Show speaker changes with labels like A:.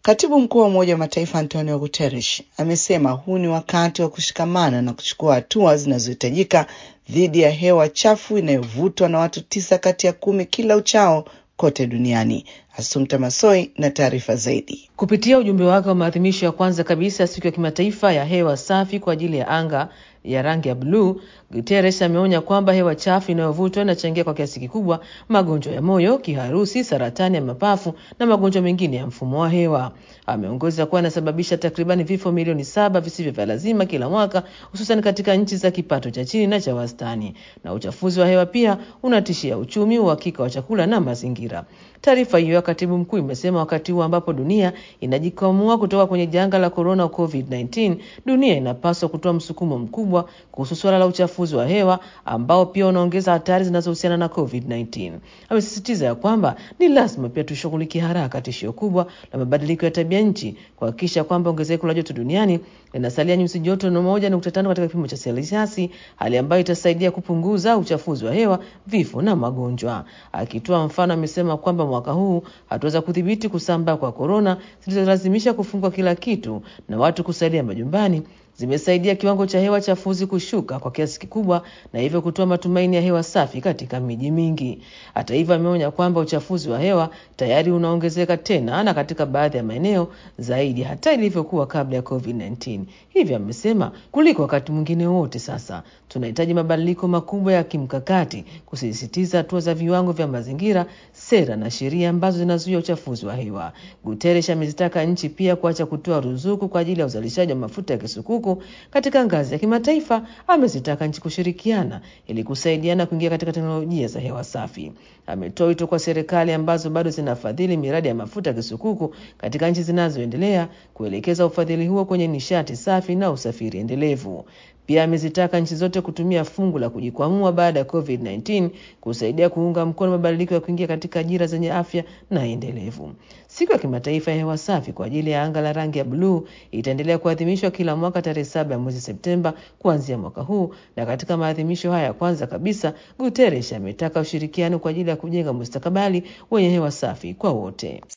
A: Katibu mkuu wa Umoja wa Mataifa Antonio Guterres amesema huu ni wakati wa kushikamana na kuchukua hatua zinazohitajika dhidi ya hewa chafu inayovutwa na watu tisa kati ya kumi kila uchao kote duniani. Asumta Masoi na taarifa zaidi.
B: Kupitia ujumbe wake wa maadhimisho ya kwanza kabisa ya siku ya kimataifa ya hewa safi kwa ajili ya anga ya rangi ya bluu, Guterres ameonya kwamba hewa chafu inayovutwa inachangia kwa kiasi kikubwa magonjwa ya moyo, kiharusi, saratani ya mapafu na magonjwa mengine ya mfumo wa hewa. Ameongeza kuwa inasababisha takribani vifo milioni saba visivyo vya lazima kila mwaka, hususan katika nchi za kipato cha chini na cha wastani. Na uchafuzi wa hewa pia unatishia uchumi, uhakika wa chakula na mazingira. Taarifa hiyo ya katibu mkuu imesema wakati huu ambapo dunia inajikwamua kutoka kwenye janga la korona COVID-19, dunia inapaswa kutoa msukumo mkubwa kuhusu suala la uchafuzi wa hewa ambao pia unaongeza hatari zinazohusiana na COVID-19. Amesisitiza ya kwamba ni lazima pia tushughulikie haraka tishio kubwa la mabadiliko ya tabia nchi, kuhakikisha kwamba ongezeko la joto duniani linasalia nyuzi joto na moja nukta tano katika kipimo cha selsiasi, hali ambayo itasaidia kupunguza uchafuzi wa hewa, vifo na magonjwa. Akitoa mfano, amesema kwamba mwaka huu hatuweza kudhibiti kusambaa kwa korona zilizolazimisha kufungwa kila kitu na watu kusalia majumbani zimesaidia kiwango cha hewa chafuzi kushuka kwa kiasi kikubwa na hivyo kutoa matumaini ya hewa safi katika miji mingi. Hata hivyo, ameonya kwamba uchafuzi wa hewa tayari unaongezeka tena na katika baadhi ya maeneo zaidi hata ilivyokuwa kabla ya COVID-19. Hivyo amesema kuliko wakati mwingine wote sasa tunahitaji mabadiliko makubwa ya kimkakati, kusisitiza hatua za viwango vya mazingira, sera na sheria ambazo zinazuia uchafuzi wa hewa. Guterres amezitaka nchi pia kuacha kutoa ruzuku kwa ajili ya uzalishaji wa mafuta ya kisukuku katika ngazi ya kimataifa. Amezitaka nchi kushirikiana ili kusaidiana kuingia katika teknolojia za hewa safi. Ametoa wito kwa serikali ambazo bado zinafadhili miradi ya mafuta ya kisukuku katika nchi zinazoendelea kuelekeza ufadhili huo kwenye nishati safi na usafiri endelevu. Pia amezitaka nchi zote kutumia fungu la kujikwamua baada ya COVID-19 kusaidia kuunga mkono mabadiliko ya kuingia katika ajira zenye afya na endelevu. Siku ya kimataifa ya hewa safi kwa ajili ya anga la rangi ya bluu itaendelea kuadhimishwa kila mwaka tarehe saba ya mwezi Septemba kuanzia mwaka huu, na katika maadhimisho haya ya kwanza kabisa, Guterres ametaka ushirikiano kwa ajili ya kujenga mustakabali wenye hewa safi kwa wote.